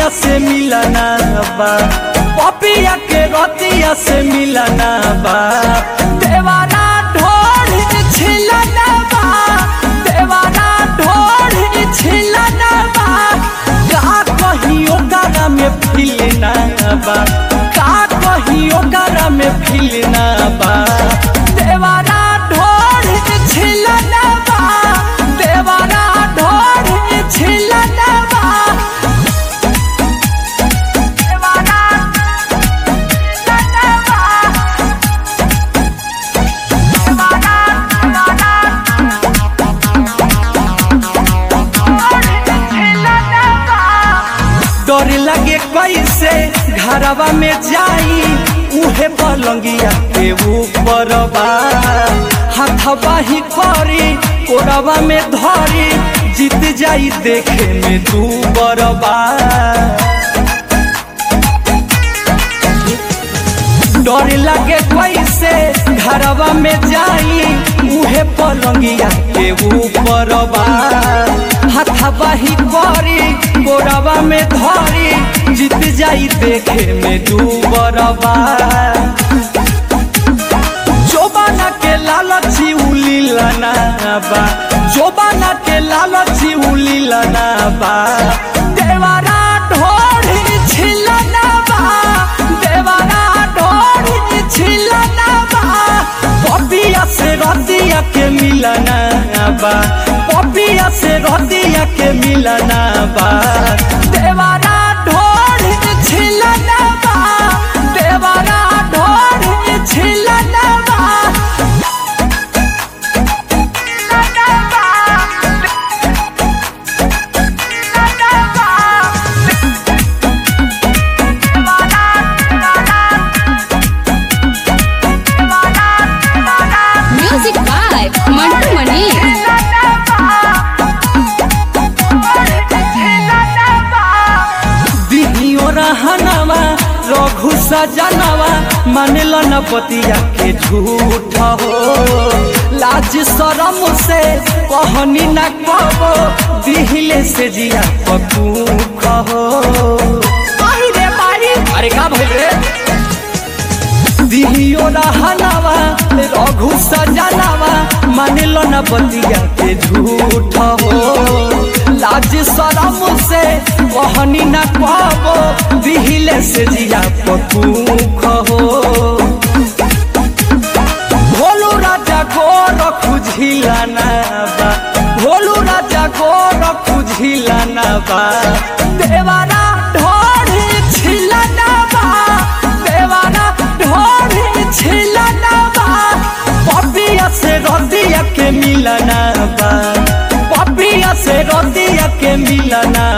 रतिया से मिलना बा पपिया के रतिया से मिलना बा देवाना ढोल छिलना बा देवाना ढोल छिलना बा का कहियो गाना में फिलना बा का कहियो गाना में फिलना बा देवाना ढोल छिलना बा देवाना ढोल छिलना बा देवाना छिलना बा डर लगे कैसे घरवा में जाई उहे पलंगिया के ऊपर बा हाथवा ही करी कोरवा में धरी जीत जाई देखे में तू बरबा डर लगे कैसे घरवा में जाई उहे पलंगिया के ऊपर बा हाथवा ही करी गोरवा में धरी जीत जाई देखे में डूबरबा जोबाना के लालची उली लना बा जोबाना के लालची उली लना बा देवारा ढोढ़ी छिलना बा देवारा ढोढ़ी छिलना बा पपिया से रतिया के मिलना बा पपिया से रतिया के मिलना बा देवारा ढोढ़ी छिलना बा देवारा ढोढ़ी छिलना बा Music by Mantu Mani. दिहियो रहनवा रघु सजनवा मानल न पतिया के झूठ हो लाज शरम से कहनी न कबो दिहिले से जिया पकूख हो अरे का भइल रे दिहियो रहनवा रघु सजनवा मानल न बतिया के झूठ हो लाज शरम से कहनी न पाबो दिहिले से जिया पकूख हो भोलू राजा को रखू झिलाना बा भोलू राजा को रखू झिलाना बा देवारा ढोढ़ी छिलाना बा देवारा ढोढ़ी छिलाना बा पपिया से रतिया के मिलना बा पपिया से रतिया के मिलना